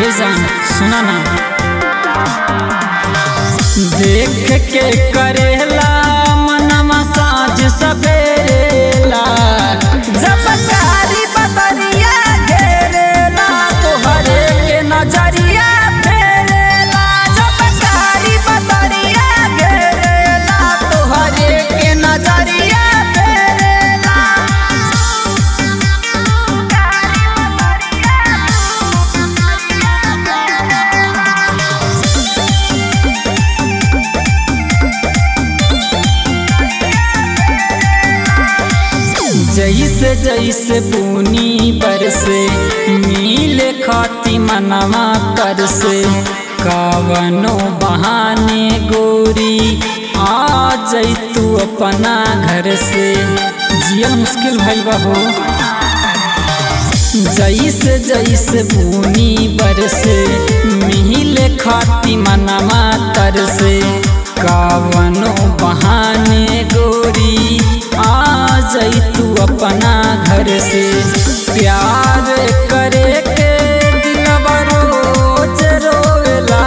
ए जान सुना ना देख के करेला मनवा साँझ सवेरेला जब कारी बदरिया घेरेला तोहरे के नजरिया फेरेला जब कारी बदरिया घेरेला तोहरे के नजरिया फेरेला जैसे जैसे बुनी बरसे मिले खाती मनवा कर से कावनो बहाने गोरी आ जैतू अपना घर से जिया मुश्किल भइल बा हो जैसे जैसे भूमि बरसे मिहिले खाती मनवा तर से कावनो बहाने गोरी आ जैतू अपना घर से प्यार करे के दिलवा रोज रोवेला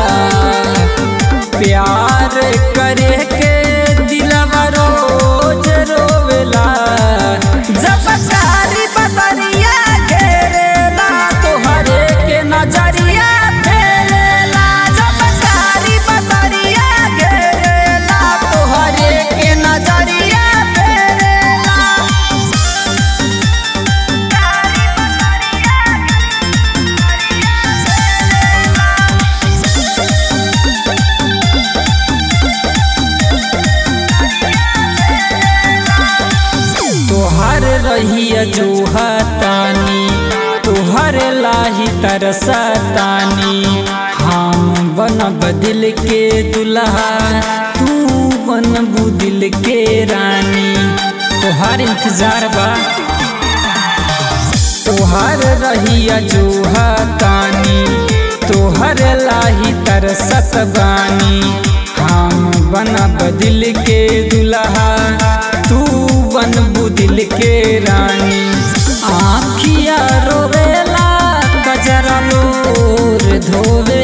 प्यार करे के दिलवा रोज रोवेला जब कारी बदरिया घेरेला तोहरे के नजरिया फेरेला जब कारी बदरिया घेरेला तोहरे के नजरिया फेरेला तोहर रहिया जोहतानी तोहर लाही तरसतानी हम बन बदिल के दुल्हा तू बन बुदिल के रानी तोहर इंतजार बा तोहर रहिया जोहतानी तोहर लाही तरसत बानी हम बन बदिल के दुल्हा तू बन बुदिल के रानी आखिया रोवेला कजरा लोर धोवे